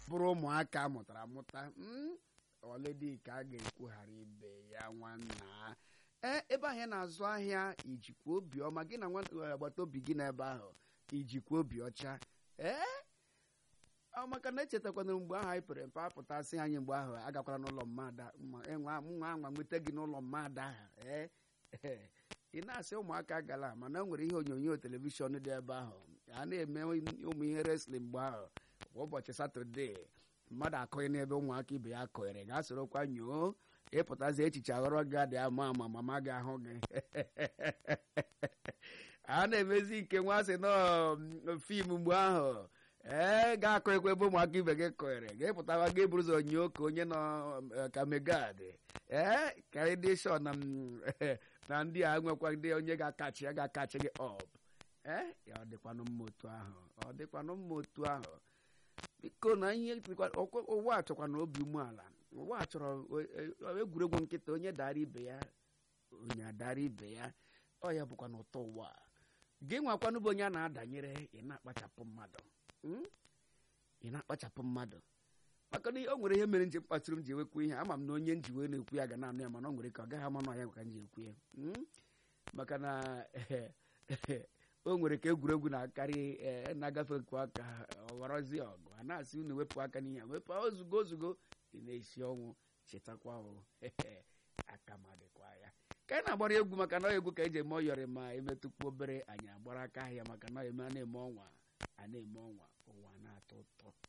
bụrụ ụmụaka a mụtara amụta mm, ọledị ka a ga-ekwughara ibe ya nwanna ee ebe ahụ ị na-azụ ahịa ijikwa obiọma gị na nwa agbata obi gị n'ebe ahụ ijikwa obi ọcha ee ọ maka na echetakwana mgbe ahụ anyị pere mpe apụtasị anyị mgbe ahụ agakwara n'ụlọ mmadụ nwa anwa nweta gị n'ụlọ mmadụ ahụ ee ị na-asị ụmụaka gala mana o nwere ihe onyonyo telivishọn dị ebe ahụ a na-eme ụmụ ihe reslim mgbe ahụ kwa ụbọchị satọde mmadụ akọghị n'ebe ụmụaka ibe ya kọnyere ga sorokwa nyoo ịpụtazi echiche aghọrọ gị adị ama ama mama gị ahụ gị a na-emezi ike nwa sị nọ fim mgbe ahụ ee ga-akọ ekwe ebe ụmụaka ibe gị kọnyere ga-epụtawa gị bụrụ ụzọ nyoo ka onye nọ ka megad ee ka dị shọ na na ndị a nwekwa ndị onye ga-akachi ya ga-akachi gị ọp ee ya ọ dịkwanụ mma otu ahụ ọ dịkwanụ mma otu ahụ biko na ihe ụwa chọkwa na obi umeala ụwa chọrọ egwuregwu nkịta onye dara ibe ya onye adara ibe ya ọ ya bụkwa na ụtọ ụwa gị nwakwanụ bụ onye a na-adanyere ị na-akpachapụ mmadụ ị na-akpachapụ mmadụ maka na o nwere ihe mere nji mkpatụrụ m ji ewekwu ihe ama m na onye nji wee na-ekwu ya ga na-anụ ya mana ọ nwere ka ọ gaghị ama na ya ka m ji ekwu ya maka na o nwere ka egwuregwu na-akarị na-agafe nkwu aka ọghọrọzie ọgụ a na-asị unu wepụ aka n'ihe wepụ ozugbo ozugbo ị na-esi ọnwụ chetakwa aka ma dịkwa ya ka anyị na-agbara egwu maka na egwu ka eji eme ọyọrị ma emetụkwu obere anyị agbara aka ahịa maka na eme a na-eme ọnwa a na-eme ọnwa ụwa na-atọ ụtọ